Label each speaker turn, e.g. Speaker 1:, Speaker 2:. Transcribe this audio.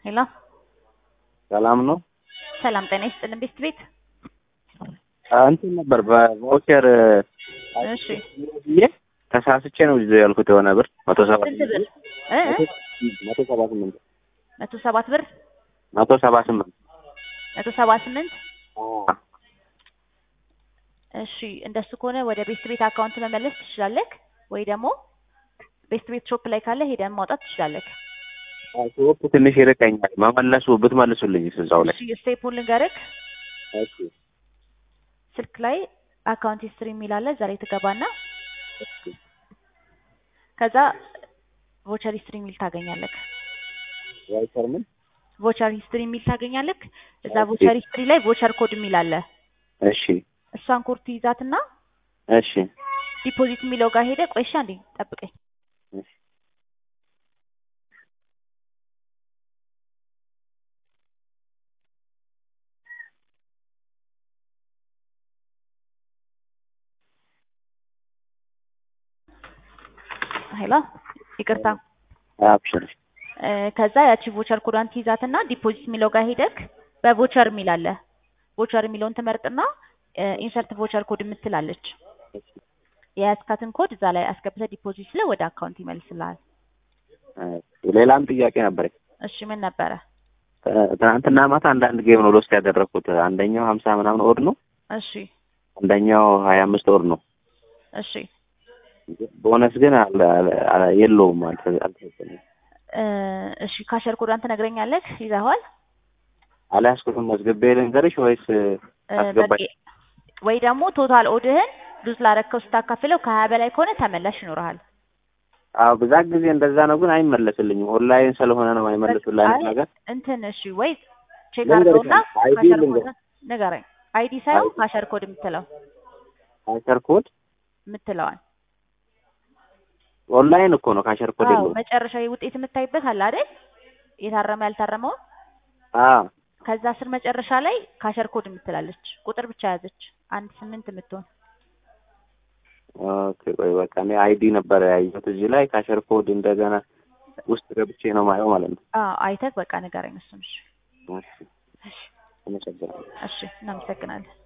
Speaker 1: ሄሎ
Speaker 2: ሰላም ነው።
Speaker 1: ሰላም ጤና ይስጥልን ቤስት ቤት።
Speaker 2: እንትን ነበር በቫውቸር
Speaker 1: እሺ
Speaker 2: ብዬ ተሳስቼ ነው ይዞ ያልኩት የሆነ ብር መቶ ሰባ
Speaker 1: ስንት ብር እ እ?
Speaker 2: መቶ ሰባ ስምንት
Speaker 1: መቶ ሰባት ብር
Speaker 2: መቶ ሰባ ስምንት
Speaker 1: መቶ ሰባ ስምንት እሺ እንደሱ ከሆነ ወደ ቤስት ቤት አካውንት መመለስ ትችላለህ፣ ወይ ደግሞ ቤስት ቤት ሾፕ ላይ ካለ ሄደን ማውጣት ትችላለህ።
Speaker 2: ሾፕ ትንሽ ይርቀኛል። መመለሱ ብትመልሱልኝ እዛው ላይ
Speaker 1: እሺ ስቴፑን ልንገርህ።
Speaker 2: እሺ
Speaker 1: ስልክ ላይ አካውንት ሂስትሪ የሚል አለ። ዛሬ ትገባና ከዛ ቮቸር ሂስትሪ የሚል ታገኛለህ።
Speaker 2: ቫውቸር ምን
Speaker 1: ቮቸር ሂስትሪ የሚል ታገኛለህ። እዛ ቮቸር ሂስትሪ ላይ ቮቸር ኮድ የሚል አለ።
Speaker 2: እሺ
Speaker 1: እሷን ኮድ ትይዛትና
Speaker 2: እሺ
Speaker 1: ዲፖዚት የሚለው ጋር ሄደ። ቆይሻ እንዴ ጠብቀኝ።
Speaker 2: እሺ
Speaker 1: ሄሎ ይቅርታ።
Speaker 2: አብሽር
Speaker 1: እ፣ ከዛ ያቺ ቮቸር ኮዷን ትይዛትና ዲፖዚት የሚለው ጋር ሄደክ በቮቸር የሚል አለ። ቮቸር የሚለውን ትመርጥና ኢንሰርት ቮቸር ኮድ የምትላለች የያዝካትን ኮድ እዛ ላይ አስገብተህ ዲፖዚት ላይ ወደ አካውንት ይመልስልሃል።
Speaker 2: ሌላም ጥያቄ ነበር።
Speaker 1: እሺ ምን ነበረ?
Speaker 2: ትናንትና ማታ አንዳንድ ጌም ነው ሎስት ያደረኩት። አንደኛው ሀምሳ ምናምን ኦድ ነው፣
Speaker 1: እሺ
Speaker 2: አንደኛው ሀያ አምስት ኦድ ነው።
Speaker 1: እሺ
Speaker 2: ቦነስ ግን አለ- አለ- አለ- የለውም አልተ- አልተሰጠኝም።
Speaker 1: እ፣ እሺ ካሸር ኮዷን ትነግረኛለህ? ይዘኸዋል?
Speaker 2: አልያዝኩትም። መዝግቤ ልንገርሽ ወይስ
Speaker 1: እ፣
Speaker 2: አስገባኝ?
Speaker 1: በቂ ወይ ደግሞ ቶታል ኦድህን ሉዝ ላረከው ስታካፍለው ከሀያ በላይ ከሆነ ተመላሽ ይኖርሃል።
Speaker 2: አዎ ብዛት ጊዜ እንደዛ ነው፣ ግን አይመለስልኝም። ኦንላይን ስለሆነ ነው አይመለሱልኝ
Speaker 1: አይ፣
Speaker 2: ነገር
Speaker 1: እንትን እሺ ወይ ቼክ
Speaker 2: ልንገርሽ
Speaker 1: አድርገውና
Speaker 2: አይዲ
Speaker 1: ካሸር
Speaker 2: ልንገር-
Speaker 1: ኮድ ንገረኝ። አይዲ ሳይሆን
Speaker 2: አይዲ።
Speaker 1: ካሸር ኮድ የምትለው
Speaker 2: ካሸር ኮድ
Speaker 1: የምትለዋል
Speaker 2: ኦንላይን እኮ ነው። ካሸር ኮድ
Speaker 1: አዎ
Speaker 2: የለውም።
Speaker 1: መጨረሻዊ ውጤት የምታይበት አለ አይደል? የታረመ ያልታረመውን
Speaker 2: አዎ
Speaker 1: ከዛ ስር መጨረሻ ላይ ካሸር ኮድ የምትላለች ቁጥር ብቻ ያዘች አንድ ስምንት የምትሆን
Speaker 2: ኦኬ። ቆይ በቃ እኔ አይዲ ነበረ ያየሁት እዚህ ላይ ካሸር ኮድ እንደገና ውስጥ ገብቼ ነው ማየው ማለት ነው።
Speaker 1: አዎ አይተህ በቃ ንገረኝ እሱን። እሺ
Speaker 2: እሺ፣ አመሰግናለሁ።
Speaker 1: እሺ እናመሰግናለን።